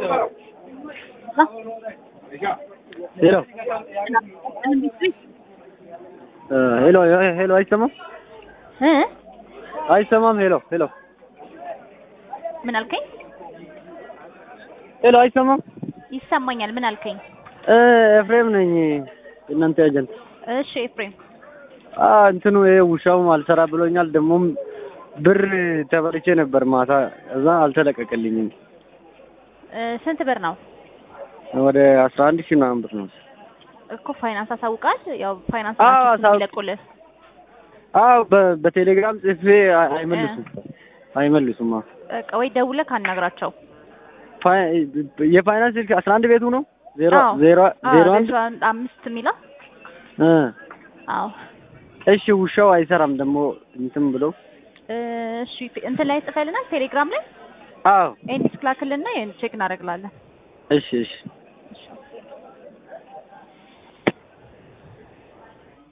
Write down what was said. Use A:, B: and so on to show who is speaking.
A: ሄሎ ሄሎ ሄሎ አይሰማም
B: እ
A: አይሰማም ሄሎ ሄሎ
B: ምን አልከኝ?
A: ሄሎ አይሰማም
B: ይሰማኛል። ምን አልከኝ?
A: እ ኤፍሬም ነኝ እናንተ ኤጀንት
B: እሺ ኤፍሬም
A: አ እንትኑ ይሄ ውሻውም አልሰራ ብሎኛል። ደግሞም ብር ተበልቼ ነበር ማታ እዛ አልተለቀቀልኝም።
B: እ ስንት ብር ነው
A: ወደ አስራ አንድ ሺህ ምናምን ብር ነው።
B: እኮ ፋይናንስ አሳውቃል። ያው ፋይናንስ
A: አዎ፣
B: ናቸው
A: አሳውቅ-
B: የሚለቁልህ።
A: አዎ በ- በቴሌግራም ጽፌ አይ- አይመልሱም አይመልሱም። አዎ
B: በቃ ወይ ደውለህ ካናግራቸው።
A: ፋይ- የፋይናንስ ስልክ አስራ አንድ ቤቱ ነው ዜሮ
B: አዎ።
A: ዜሮ
B: አዎ፣
A: ዜሮ አንድ
B: ዜሮ አንድ አምስት የሚለው
A: እ
B: አዎ።
A: እሺ ውሻው አይሰራም ደግሞ እንትን ብለው
B: እሺ እንትን ላይ ጽፈልናል ቴሌግራም ላይ
A: አዎ
B: ኤንዲስክ ላክልና ቼክ እናደርግላለን።
A: እሺ እሺ